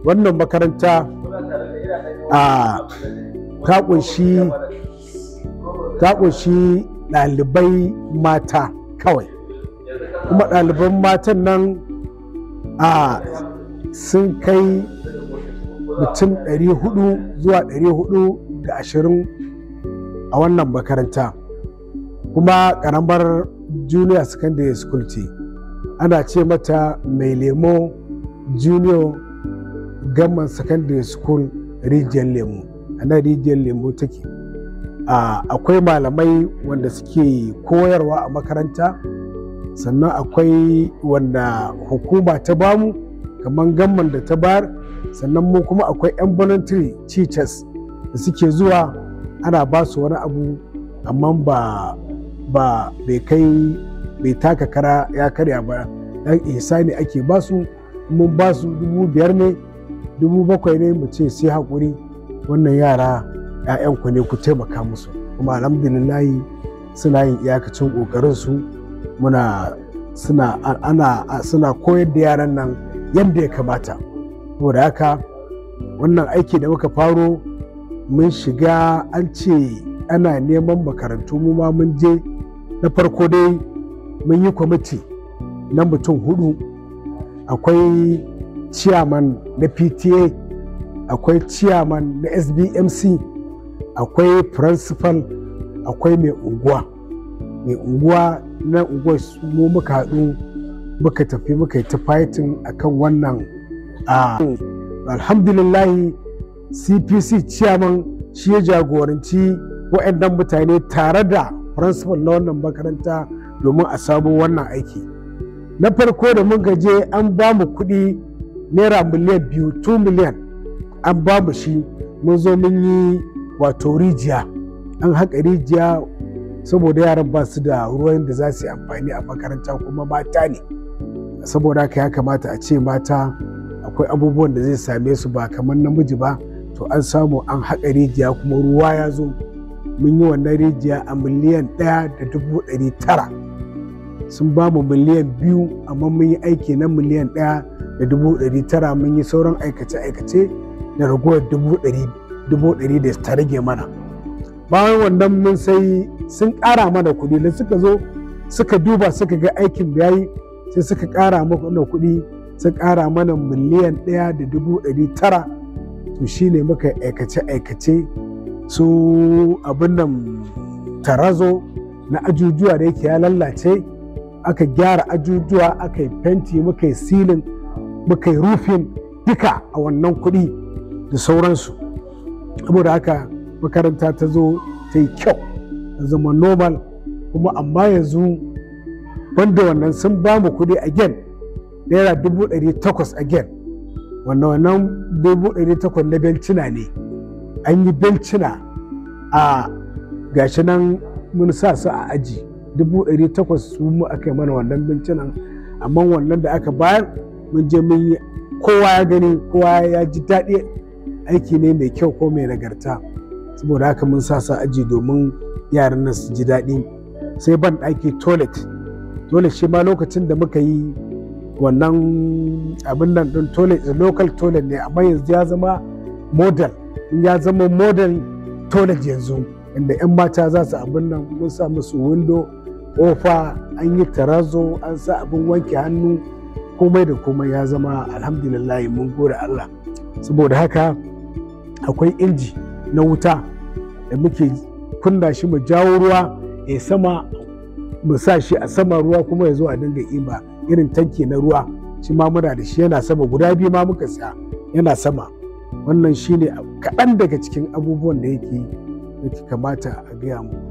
wannan makaranta a ta kunshi ta kunshi ɗalibai mata kawai kuma ɗaliban matan nan a sun kai mutum 400 zuwa 420 a wannan makaranta kuma ƙaramar junior secondary school ce ana ce mata mai lemo junior gamman secondary school rijiyar lemo a nan rijiyar lemo take akwai malamai wanda suke koyarwa a makaranta sannan akwai wanda hukuma ta bamu kamar gamman da ta bayar sannan mu kuma akwai 'yan voluntary teachers da suke zuwa ana ba su wani abu amma ba ba bai kai bai taka kara ya karya ba dan ihsani ake ba su mun ba su dubu biyar ne dubu bakwai ne mu ce sai haƙuri wannan yara 'ya'yanku ne ku taimaka musu kuma alhamdulillahi suna yin iyakacin ƙoƙarin su muna suna ana suna koyar da yaran nan yadda ya kamata saboda haka wannan aiki da muka faro mun shiga an ce ana neman makarantu mu ma mun je na farko dai mun yi kwamiti na mutum hudu akwai ciyaman na pta akwai ciyaman na sbmc akwai principal akwai mai unguwa mai unguwa na unguwa mu muka haɗu muka tafi muka yi ta fighting akan wannan a alhamdulillahi cpc ciyaman shi ya jagoranci waɗannan mutane tare da principal na wannan makaranta domin a samu wannan aiki na farko da mun gaje an ba mu kuɗi naira miliyan biyu 2 miliyan an ba mu shi mun zo mun yi wato rijiya an haƙa rijiya saboda yaran ba su da ruwan da za su yi amfani a makaranta kuma mata ne saboda haka ya kamata a ce mata akwai abubuwan da zai same su ba kamar namiji ba to an samu an haƙa rijiya kuma ruwa ya zo mun yi wannan rijiya a miliyan ɗaya da dubu ɗari tara sun ba mu miliyan biyu amma mun yi aiki na miliyan ɗaya da dubu ɗari tara mun yi sauran aikace-aikace da ragowar dubu ɗari da ta rage mana bayan wannan mun sai sun ƙara mana kuɗi da suka zo suka duba suka ga aikin da yayi sai suka ƙara mana kuɗi sun ƙara mana miliyan ɗaya da dubu ɗari tara to shine muka aikace-aikace su abin nan tarazo na ajujuwa da yake ya lallace aka gyara ajujuwa aka yi fenti muka yi silin muka yi rufin duka a wannan kuɗi da sauransu saboda haka makaranta ta zo ta yi kyau ta zama normal kuma amma yanzu banda wannan sun ba mu kuɗi again naira dubu ɗari takwas again wannan wannan dubu ɗari takwas na bencina ne an yi bencina a gashi nan mun sa su a aji dubu ɗari takwas su mu aka yi mana wannan bencinan amma wannan da aka bayar mun je mun yi kowa ya gani kowa ya ji daɗi aiki ne mai kyau ko mai nagarta saboda haka mun sa su aji domin yaran nan su ji daɗi sai ban ɗaki toilet toilet shi ma lokacin da muka yi wannan abin nan ɗin toilet local toilet ne amma yanzu ya zama model ya zama model toilet yanzu inda 'yan mata za su abin nan mun sa musu window kofa an yi tarazo an sa abin wanke hannu komai da komai ya zama alhamdulillah mun gode Allah saboda haka akwai inji na wuta da muke kunna shi mu jawo ruwa ya sama mu sa shi a sama ruwa kuma ya zo a dinga iba irin tanki na ruwa shi ma muna da shi yana sama guda biyu ma muka sa yana sama wannan shine kaɗan daga cikin abubuwan da yake kamata a gaya mu